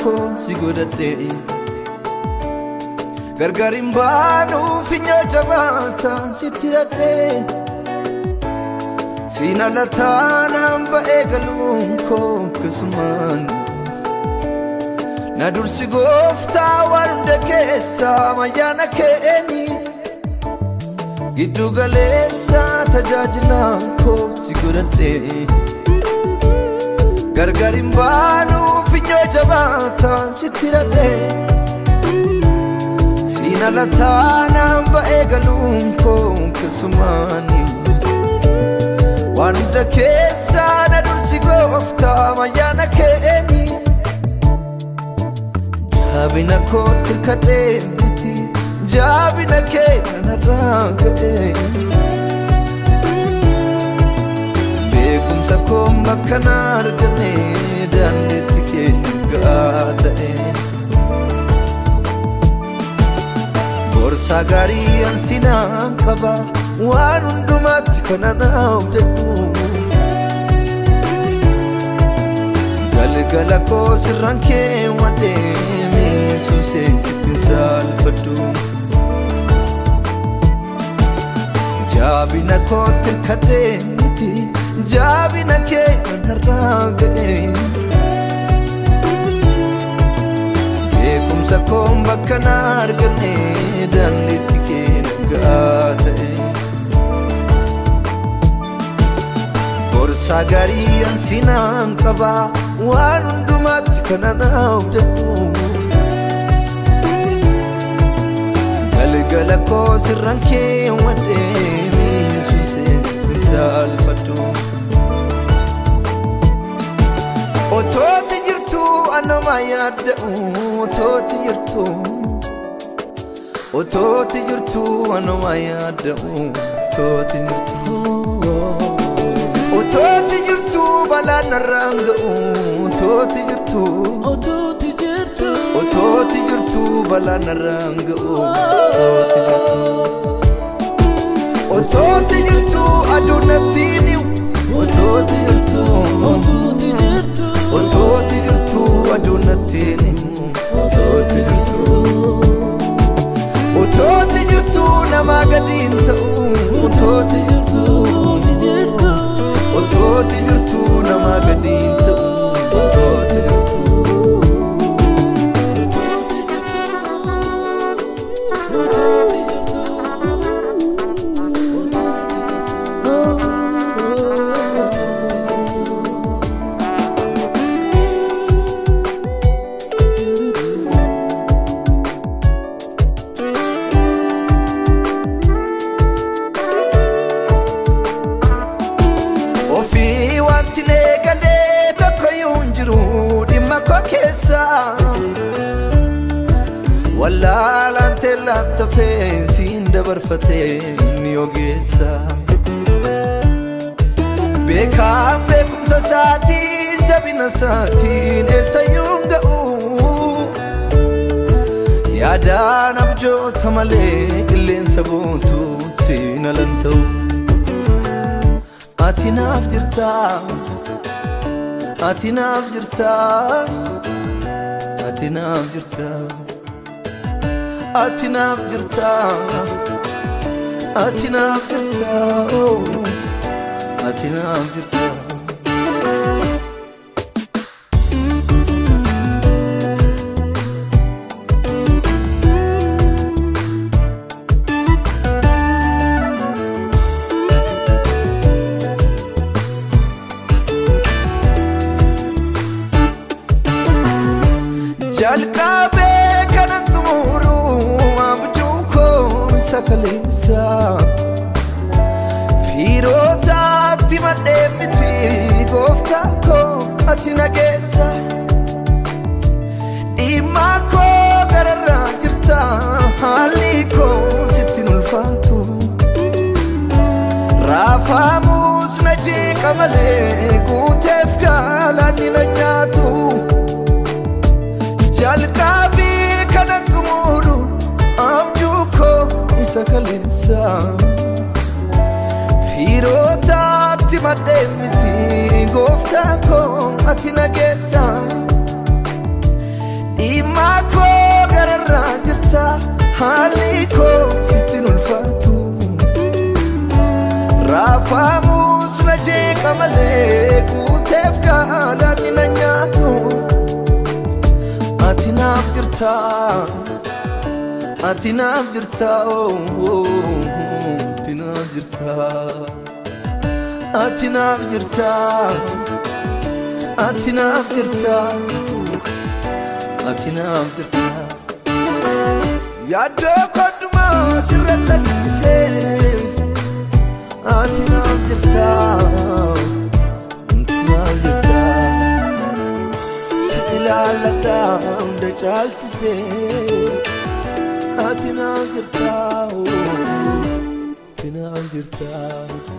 koo si godhadhe gargar hin baanuu finyoo jabaata sitti hidhadhe siin ala taanaan ba'ee galuun koo akkasumaan na dursi gooftaa waan hunda keessaa mayyaana keeni giddu galeessa tajaajilaa koo si godhadhe gargar hin baanuu finyoo jabaataa sitti hidhadhe siin ala taanaan ba'ee galuun koo akkasumaani waan hunda keessaa na dursi gooftaa mayyaana keeni jaabina koo tirkadhee miti jaabina kee nanarraa gadhee beekumsa koo makkana arganne daandiitti keenya ga'aa ta'e gorsaa gaarii ansinaan qaba waan hundumaatti kana naaf jedhu galgala koo sirraan kee wadeeme suusee sittin saalfadhu jaabina koo tirkadhee miti jaabina kee nanarraa ga'e beekumsa koo bakka na arganne daandiitti keenya ga'aa ta'e gorsaa gaarii ansinaan qaba waan hundumaatti kana naaf jedhu galgala koo sirraan kee wadeeme suusee sitti saalfadhu otooti jirtu anuma yaadda'u otooti jirtu otooti jirtu anuma yaadda'u otooti jirtu otooti jirtu balaan narraan ga'u otooti jirtu Otuuti jirtu otooti jirtu balaan narraan ga'u otooti jirtu otooti jirtu aduu natti niu otooti jirtu Otuuti jirtu otooti jirtu aduu natti niu otooti jirtu otooti jirtu namaa gadiin ta'u otooti jirtu Otuuti jirtu otooti jirtu namaa gadiin ta'u otooti jirtu Otuuti jirtu ofii wanti neegalee tokko yuun jiru dhimma koo keessa wallaalaan teellaan tafee siin dabarfatee ni ogeessa beekaan beekumsa isaatiin jabina isaatiin eessayyuun ga'u yaadaan abjoota malee qilleensa bootuutti nalan ta'u ati naaf jirta ati naaf jirta ati naaf jirta ati naaf jirta ati naaf jirta oh, ati naaf jirta jalqabee kanan xumuru abjuu koo isa kaleessa fiirootaatti madhee miti gooftaa koo ati nageessa dhimmaa koo gararraa jirta haalli koo sittin ulfaatu raafamuus na jeeqa malee guuteef gaalaanni na nyaatu jalqabii kanan xumuru abjuu koo isa kaleessa fiirootaatti madhee miti gooftaa koo ati nageessa Dhimmaa koo gararraa jirta haalli koo sittin ulfaatu Raafamus na jeeqa malee guuteef gaalaadhi na nyaatu Ati naaf jirta Ati naaf jirta Ati naaf jirta Ati naaf jirta Ati naaf jirta Ati naaf jirta Yaaddoo kodhumaa sirratti dhiisee Ati naaf jirta Ati naaf jirta Si ilaaladha hunda caalchisee Ati naaf jirta Ati naaf jirta